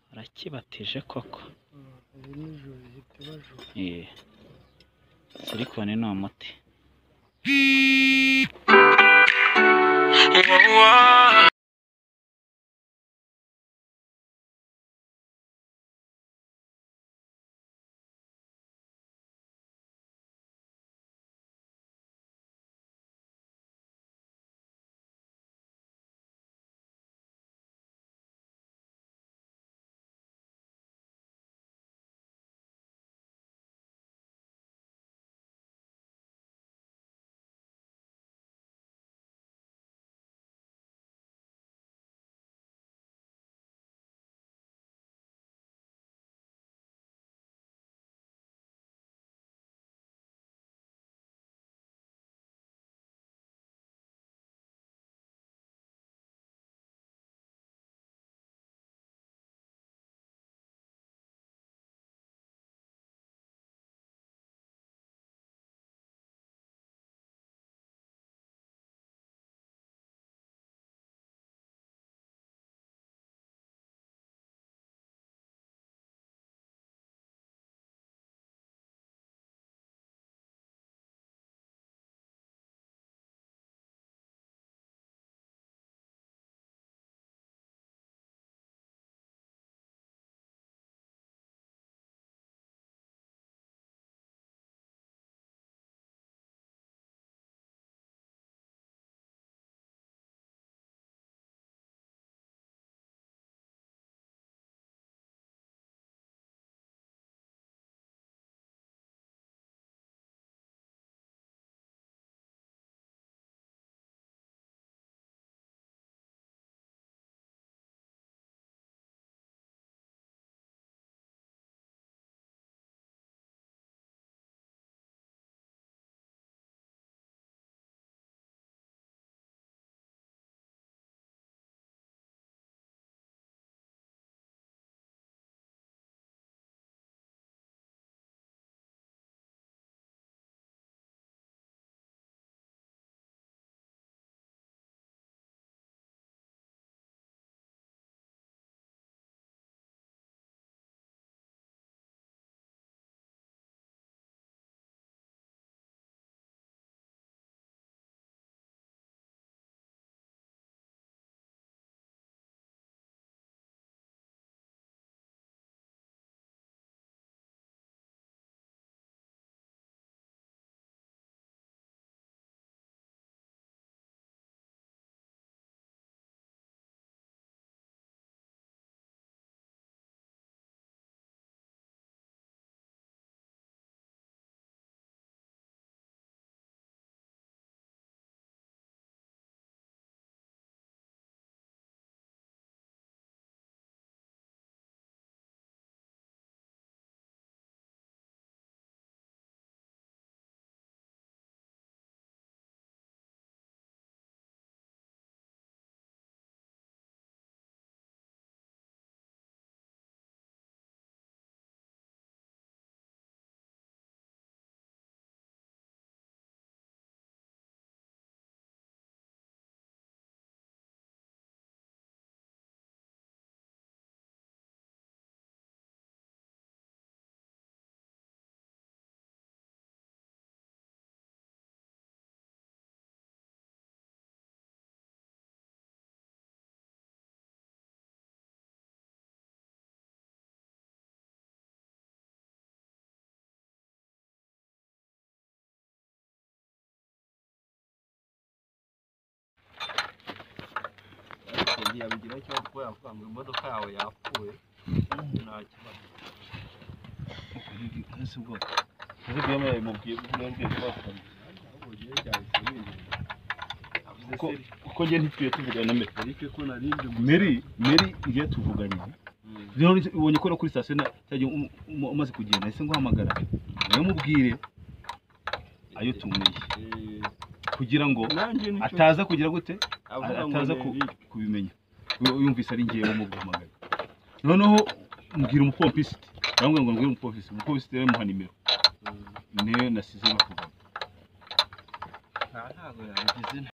Barakibatije koko iri nijoro ihita ibajura Yee. sirikoni ni umuti yagiye abigira icyo kubera ko ngo imodoka yawe yapfuye nta kibazo ese ubwo ese byo mwe mubwiye mwembe bakunda kuko kuko njye ntitwiye tuvugana na meri ariko ko narinde meri meri njye tuvuganye rero ubonye ko no kuri sitasiyo na cya gihe um- um- umaze kugenda ese nguhamagara nawe mubwire ayo tumeye kugira ngo nanjye ataza kugira gute avuga ngo ataza ku- Eric, kubimenya Uyu- yumvise ari ngewe umuguhamagara noneho mbwira umupopisiti ndamubwira ngo mbwira umupopisiti umupopisiti rero muha nimero mm, niyo nasize bakuvugana nta ntago yabigize